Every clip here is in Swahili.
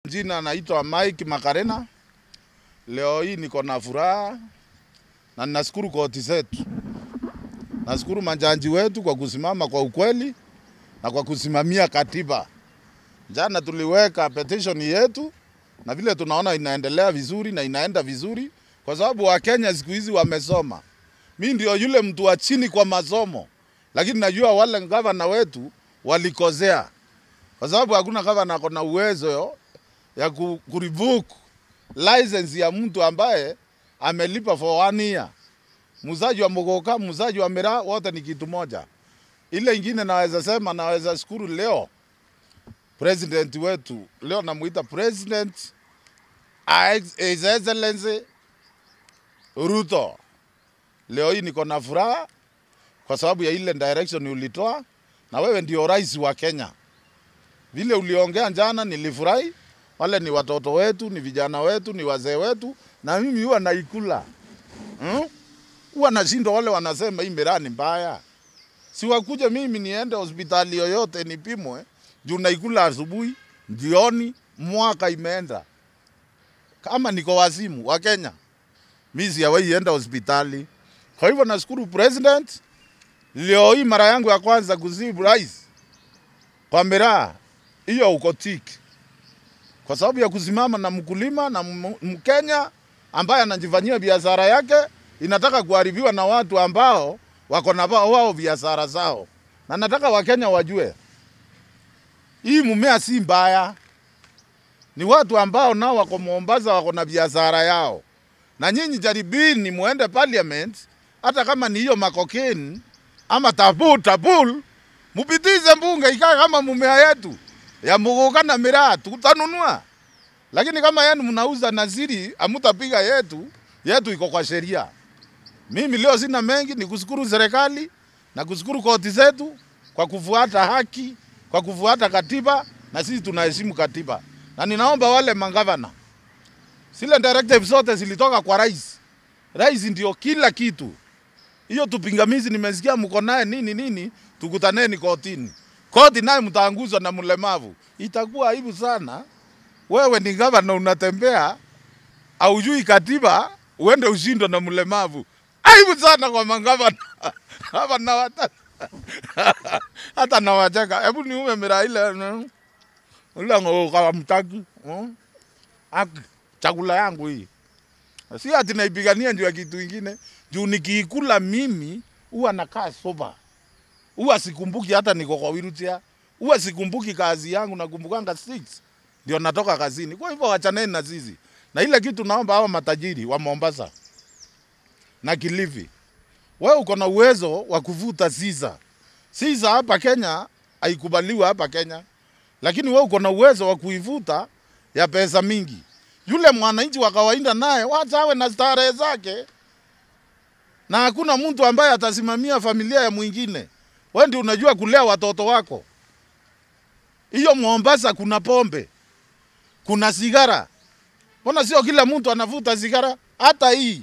Jina naitwa Mike Makarena. Leo hii niko na furaha na ninashukuru koti zetu, nashukuru majaji wetu kwa kusimama kwa ukweli na kwa kusimamia katiba. Jana tuliweka petition yetu na vile tunaona inaendelea vizuri na inaenda vizuri, kwa sababu Wakenya siku hizi wamesoma. Mi ndio yule mtu wa chini kwa masomo, lakini najua wale gavana wetu walikosea, kwa sababu hakuna gavana ako na uwezo ya ku, kurevoke license ya mtu ambaye amelipa for one year. Muuzaji wa mogoka, muuzaji wa miraa, wote ni kitu moja. Ile ingine naweza sema, naweza shukuru leo president wetu, leo namuita president His Excellency Ruto. Leo hii niko na furaha kwa sababu ya ile direction ulitoa, na wewe ndio rais wa Kenya. Vile uliongea jana nilifurahi. Wale ni watoto wetu, ni vijana wetu, ni wazee wetu, na mimi huwa naikula hmm? Huwa nashindwa wale wanasema hii miraa ni mbaya, si wakuje mimi niende hospitali yoyote nipimwe juu naikula asubuhi, jioni, mwaka imeenda. Kama niko wazimu wa Kenya, mimi sijawahi enda hospitali. Kwa hivyo nashukuru president, leo hii mara yangu ya kwanza kuzibu rais kwa miraa hiyo, uko tiki kwa sababu ya kusimama na mkulima na Mkenya ambaye anajifanyia biashara yake inataka kuharibiwa na watu ambao wako na wao biashara zao, na nataka Wakenya wajue hii mumea si mbaya, ni watu ambao nao wako Mombasa wako na biashara yao, na nyinyi jaribini muende parliament, hata kama ni hiyo makokeni ama tabul tabul, mupitize mbunge ikae kama mumea yetu ya muguka na miraa tutanunua, lakini kama yenu mnauza naziri, amutapiga yetu. Yetu iko kwa sheria. Mimi leo sina mengi, ni kushukuru serikali na kushukuru koti zetu kwa kufuata haki, kwa kufuata katiba, na sisi tunaheshimu katiba, na ninaomba wale mangavana, zile directive zote zilitoka kwa rais. Rais ndio kila kitu. Hiyo tupingamizi nimesikia mko naye nini nini, tukutaneni kotini koti naye mtaanguzwa na mlemavu, itakuwa aibu sana. Wewe ni gavana unatembea, aujui katiba, uende ushindwe na mlemavu, aibu sana kwa mangavana hapa na wata hata na wacheka. Hebu niume miraa ile ule ngoka mtaki aki chakula yangu hii, si ati naipigania juu ya kitu ingine, juu nikiikula mimi huwa nakaa soba huwa sikumbuki hata niko kwa wheelchair, huwa sikumbuki kazi yangu, nakumbukanga six ndio natoka kazini. Kwa hivyo wachaneni na sisi, na ile kitu naomba hawa matajiri wa Mombasa na Kilifi, wewe uko na uwezo wa kuvuta siza. Siza hapa Kenya haikubaliwa hapa Kenya, lakini wewe uko na uwezo wa kuivuta ya pesa mingi. Yule mwananchi wa kawaida naye wacha awe na starehe zake, na hakuna mtu ambaye atasimamia familia ya mwingine wewe ndio unajua kulea watoto wako. Hiyo Mombasa kuna pombe, kuna sigara. Mbona sio kila mtu anavuta sigara? Hata hii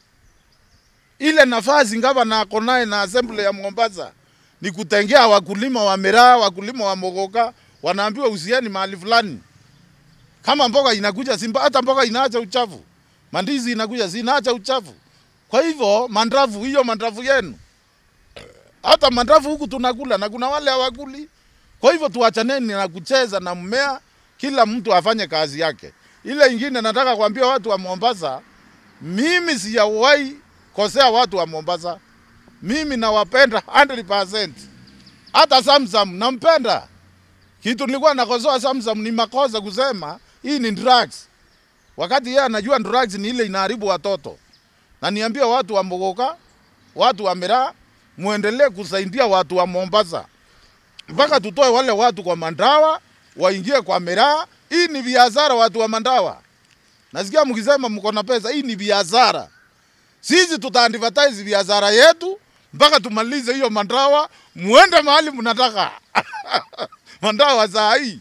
ile nafasi gavana ako naye na assembly ya Mombasa ni kutengea wakulima wa miraa, wakulima wa mogoka, wanaambiwa usieni mahali fulani. Kama mboga inakuja Simba, hata mboga inaacha uchafu, mandizi inakuja zinaacha uchafu. Kwa hivyo mandravu, hiyo mandravu yenu hata mandafu huku tunakula na kuna wale hawakuli. Kwa hivyo tuachaneni na kucheza na mmea, kila mtu afanye kazi yake. Ile ingine nataka kuambia watu wa Mombasa, mimi sijawahi kosea watu wa Mombasa. Mimi nawapenda 100%. Hata Samsam nampenda. Kitu nilikuwa nakosoa Samsam ni makosa kusema hii ni drugs, wakati yeye anajua drugs ni ile inaharibu watoto. Na niambia watu wa Mogoka, watu wa Miraa, muendelee kusaidia watu wa Mombasa mpaka tutoe wale watu kwa Mandawa waingie kwa miraa. Hii ni biashara, watu wa Mandawa. Nasikia mkisema mko na pesa, hii ni biashara. Sisi tutaadvertise biashara yetu mpaka tumalize hiyo Mandawa, muende mahali mnataka. Mandawa saa hii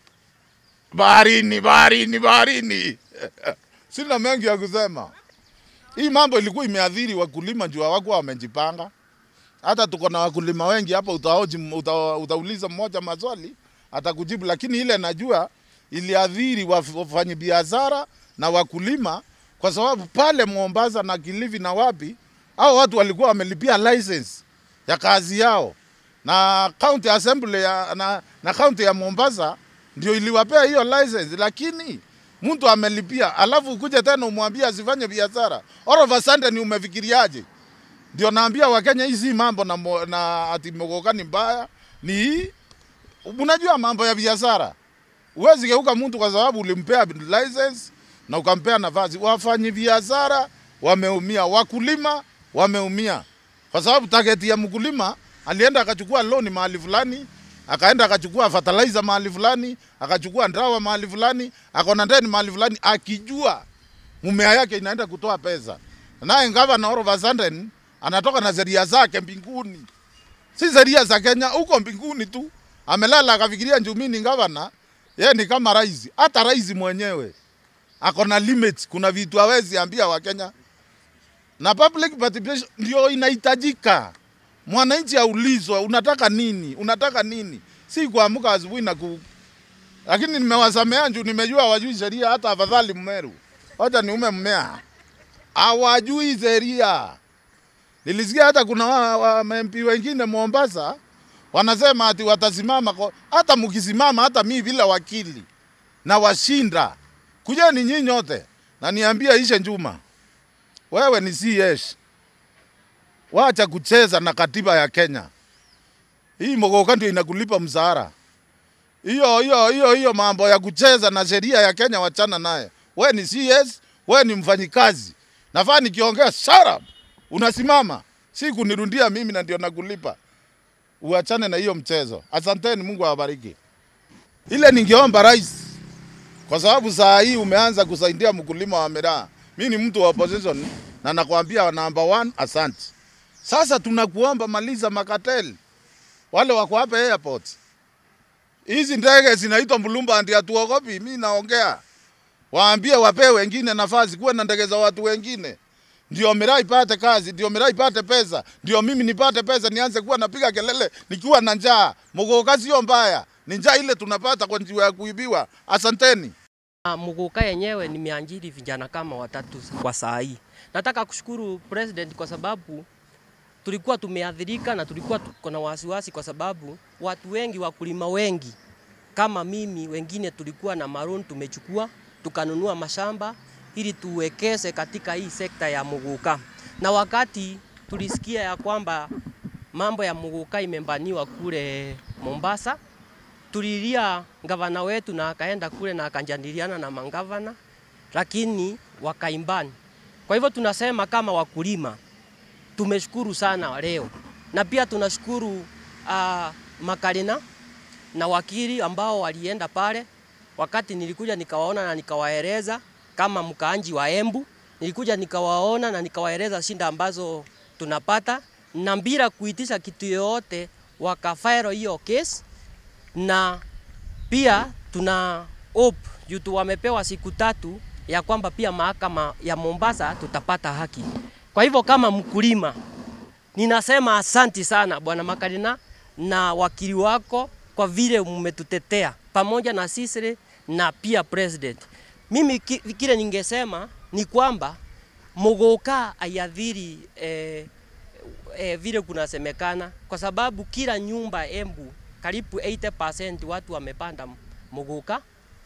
baharini, baharini, baharini. Sina mengi ya kusema. Hii mambo ilikuwa imeadhiri wakulima juu hawakuwa wamejipanga. Hata tuko na wakulima wengi hapa, utaoji, uta, utauliza mmoja maswali atakujibu, lakini ile najua iliadhiri waf- wafanyabiashara na wakulima, kwa sababu pale Mombasa na Kilifi na wapi, hao watu walikuwa wamelipia license ya kazi yao, na county assembly ya, na, na county ya Mombasa ndio iliwapea hiyo license, lakini mtu amelipia, alafu ukuje tena umwambie asifanye biashara. All of a sudden umefikiriaje? Ndio naambia Wakenya hii si mambo na, mo- na ati mogoka ni mbaya, ni hii unajua mambo ya biashara. Huwezi geuka mtu kwa sababu ulimpea license na ukampea nafasi. Wafanyi biashara wameumia, wakulima wameumia, kwa sababu target ya mkulima alienda akachukua loan mahali fulani, akaenda akachukua fertilizer mahali fulani, akachukua ndawa mahali fulani, akona ndeni mahali fulani, akijua mumea yake inaenda kutoa pesa, naye gavana all of a sudden anatoka na sheria zake mbinguni si sheria za Kenya, huko mbinguni tu amelala akafikiria njumi ni gavana, yeye ni kama rais. Hata rais mwenyewe ako na limit, kuna vitu hawezi ambia Wakenya, na public participation ndio inahitajika. Mwananchi aulizwe unataka nini, unataka nini, si kuamka asubuhi na ku... Lakini nimewasamea juu nimejua wajui sheria, hata afadhali Mmeru, wacha niume mmea, hawajui sheria. Nilisikia hata kuna wa, wa MP wengine Mombasa wanasema ati watasimama kwa, hata mkisimama hata mi bila wakili na washinda, kujeni nyinyi nyote na niambia Ishe Njuma, wewe ni CS, wacha kucheza na katiba ya Kenya. Hii mogoka ndio inakulipa mshahara. Hiyo hiyo hiyo hiyo mambo ya kucheza na sheria ya Kenya wachana naye. We ni CS, we ni mfanyikazi. Nafaa nikiongea shut up. Unasimama. Si kunirundia mimi na ndio nakulipa. Uachane na hiyo mchezo. Asanteni, Mungu awabariki. Ile ningeomba rais, kwa sababu saa hii umeanza kusaidia mkulima wa miraa. Mi ni mtu wa opposition na nakwambia number one, asante. Sasa tunakuomba maliza makateli wale wako hapa airport. Hizi ndege zinaitwa Mulumba ndio hatuogopi. Mi naongea, waambie wapee wengine nafasi, kuwe na ndege za watu wengine, ndio miraa ipate kazi, ndio miraa ipate pesa, ndio mimi nipate pesa, nianze kuwa napiga kelele nikiwa na njaa. Muguka sio mbaya, ni njaa ile tunapata kwa njia ya kuibiwa. Asanteni. Ah, Muguka yenyewe nimeajiri vijana kama watatu kwa saa hii. Nataka kushukuru president kwa sababu tulikuwa tumeathirika na tulikuwa tuko na wasiwasi kwa sababu watu wengi, wakulima wengi kama mimi, wengine tulikuwa na maroon tumechukua tukanunua mashamba ili tuwekeze katika hii sekta ya muguka, na wakati tulisikia ya kwamba mambo ya muguka imembaniwa kule Mombasa, tulilia gavana wetu na akaenda kule na akanjadiliana na mangavana, lakini wakaimbani. Kwa hivyo tunasema kama wakulima tumeshukuru sana leo, na pia tunashukuru uh, makarina na wakili ambao walienda pale. Wakati nilikuja nikawaona na nikawaeleza kama mkaanji wa Embu, nilikuja nikawaona na nikawaeleza shinda ambazo tunapata, na bila kuitisha kitu yoyote wakafairo hiyo case, na pia tuna hope juu tu wamepewa siku tatu ya kwamba pia mahakama ya Mombasa tutapata haki. Kwa hivyo kama mkulima ninasema asanti sana bwana Makarina na wakili wako kwa vile mmetutetea pamoja na sisi na pia president. Mimi ki- kile ningesema ni kwamba muguka aiathiri eh, eh, vile kunasemekana, kwa sababu kila nyumba Embu karibu 80% watu wamepanda muguka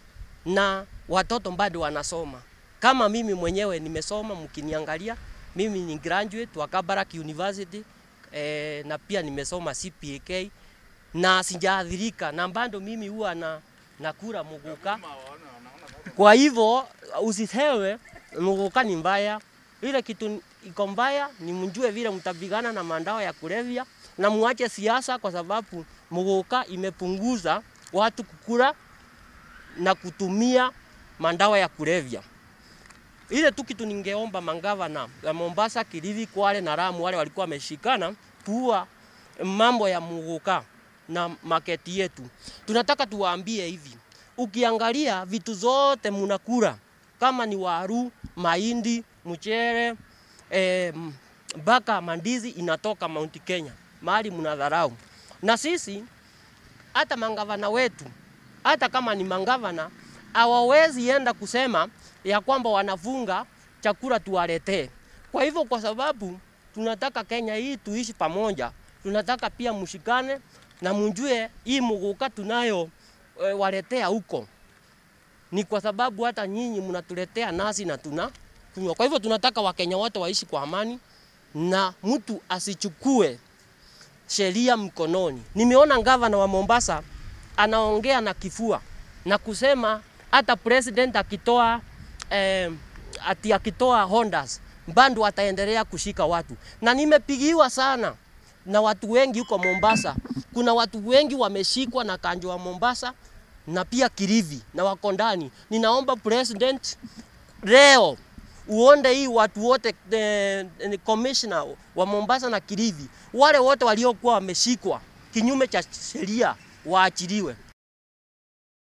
na watoto bado wanasoma. Kama mimi mwenyewe nimesoma, mkiniangalia mimi ni graduate wa Kabarak University eh, na pia nimesoma CPK na sijaathirika na bado mimi huwa na nakula muguka. Kwa hivyo usisewe muguka ni mbaya, ile kitu iko mbaya ni mjue vile mtapigana na mandawa ya kulevya na muache siasa, kwa sababu muguka imepunguza watu kukula na kutumia mandawa ya kulevya. Ile tu kitu ningeomba mangavana ya Mombasa, Kilifi, Kwale na Lamu wale walikuwa wameshikana kuwa mambo ya muguka na maketi yetu. Tunataka tuwaambie hivi, ukiangalia vitu zote munakula kama ni waru, mahindi, mchere eh, mpaka mandizi inatoka Mount Kenya, mahali mnadharau. Na sisi hata mangavana wetu hata kama ni mangavana hawawezi enda kusema ya kwamba wanafunga chakula tuwaletee. Kwa hivyo, kwa sababu tunataka Kenya hii tuishi pamoja, tunataka pia mshikane na mjue hii muguka tunayo e, waletea huko ni kwa sababu hata nyinyi mnatuletea nasi na tuna kunywa. Kwa hivyo tunataka Wakenya wote waishi kwa amani na mtu asichukue sheria mkononi. Nimeona gavana wa Mombasa anaongea na kifua na kusema hata president akitoa eh, ati akitoa Hondas bado ataendelea kushika watu, na nimepigiwa sana na watu wengi huko Mombasa. Kuna watu wengi wameshikwa na kanjo wa Mombasa na pia Kilifi na wako ndani. Ninaomba president leo uonde hii watu wote eh, eh, commissioner wa Mombasa na Kilifi, wale wote waliokuwa wameshikwa kinyume cha sheria waachiliwe.